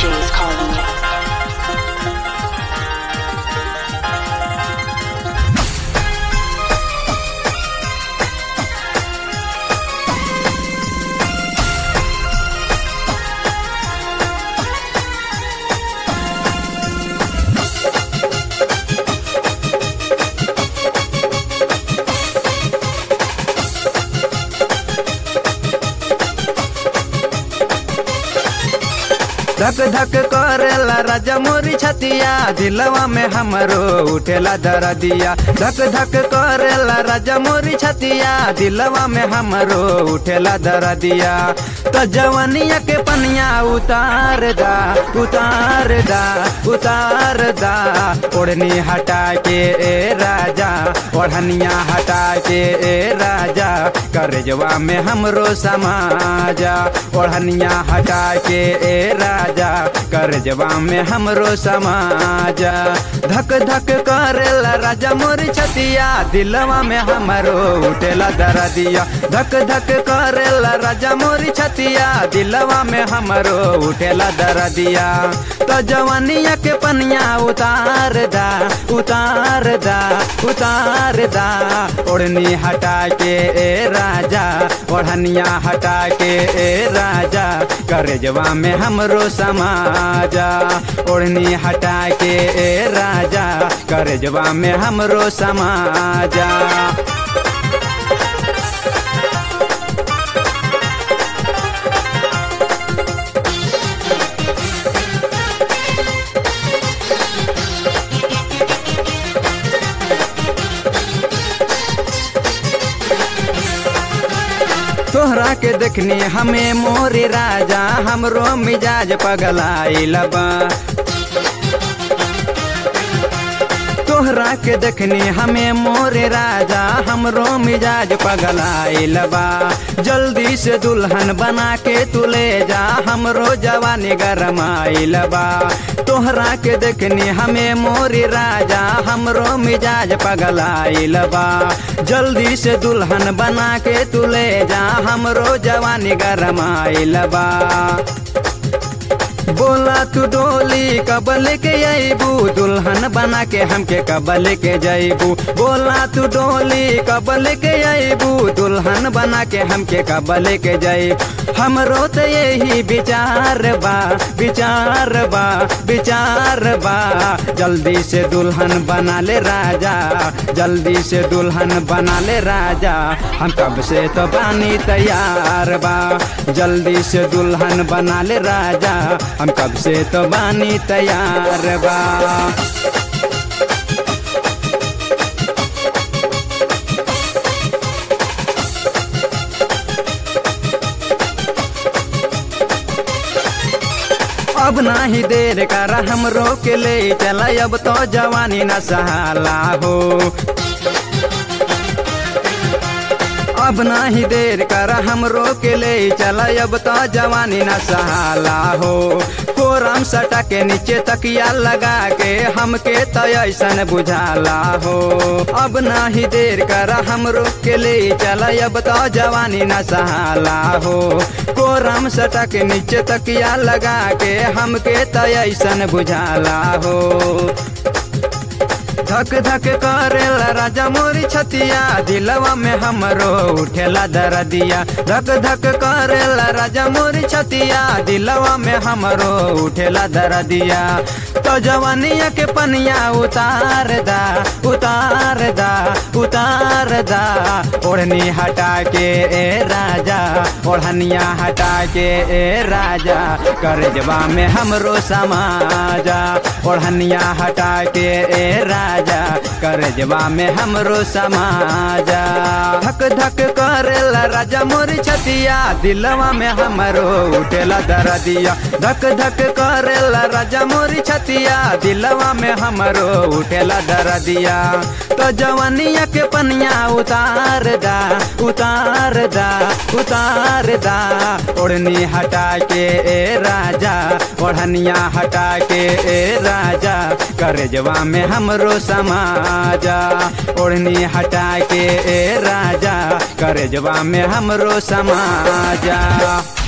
DJ is calling you. धक धक करेला राजा मोरी छतिया दिलवा में हमरो उठेला दरदिया धक धक करेला राजा मोरी छतिया दिलवा में हमरो उठेला दरदिया तो जवनिया के पनिया उतार दा उतार दा उतार दा ओढ़नी हटा के ए राजा ओढ़निया हटा के ए राजा करजवा में हमरो समाजा ओढ़निया हटा के ए राजा करजवा में हमरो समाजा धक धक करेला राजा मोरी छतिया दिलवा में हमरो उठेला दरदिया धक धक करेला राजा मोरी छतिया दिलवा में हमरो उठेला दरदिया तो जवानिया के पनिया उतार दा उतार दा उतार दा ओढ़नी हटा के ए राजा ओढ़निया हटा के ए राजा करजवा में हमरो समाजा ओढ़नी हटा के ए राजा करजवा में हमरो समाजा तोहरा के देखनी हमें मोरे राजा हमरो मिजाज पगलाइल बा तोहरा के देखनी हमें मोरे राजा हमरो मिजाज पगलाइल बा जल्दी से दुल्हन बना के तू ले जा हमरो जवानी गरमाइल बा तोहरा के देखनी हमें मोरे राजा हमरो मिजाज पगलाइल बा जल्दी से दुल्हन बना के तू ले जा हमरो जवानी गरमाइल बा बोला तू डोली कबल के अबू दुल्हन बना के हमके कबल के जैबू बोला तू डोली कबल के अबू दुल्हन बना के हमके कबल के जैब हमरो तो यही विचार बा विचार बा विचार बा जल्दी से दुल्हन बना ले राजा जल्दी से दुल्हन बना ले राजा हम कब से तो बानी तैयार बा जल्दी से दुल्हन बना ले राजा हम कब से तो बानी तैयार बा अब नाही देर कर हम रोक ले चला अब तो जवानी न सहाला हो अब नाही देर कर हम रोक ले चला अब तो जवानी न सहाला हो कोरम सटा के नीचे तकिया लगा के हमके तो ऐसन बुझाला हो अब नाही देर कर हम रोक के ले चला अब तो जवानी न सहाला हो कोरम सटा के नीचे तकिया लगा के हमके तो ऐसन बुझाला हो धक धक करेला राजा मोरी छतिया दिलवा में हमरो उठेला दरदिया धक धक करेला राजा मोरी छतिया दिलवा में हमरो उठेला दरदिया तो जवानिया के पनिया उतार दा उतार दा उतार दा ओढ़नी हटा के ए राजा ओढ़निया हटा के ए राजा करजवा में हमरो समाजा ओढ़निया हटा के ए राजा करजवा में हमरो समाजा धक धक करेला राजा मोरी छतिया दिलवा में हमरो उठेला दरदिया धक धक करेला राजा मोरी छतिया दिलवा में हमरो उठेला दरदिया तो जवानिया के पनिया उतार दा उतार दा उतार दा ओढ़नी हटा के ए राजा ओढ़निया हटा के ए राजा करजवा में हमरो समाजा ओढ़नी हटा के ए राजा करजवा में हमरो समाजा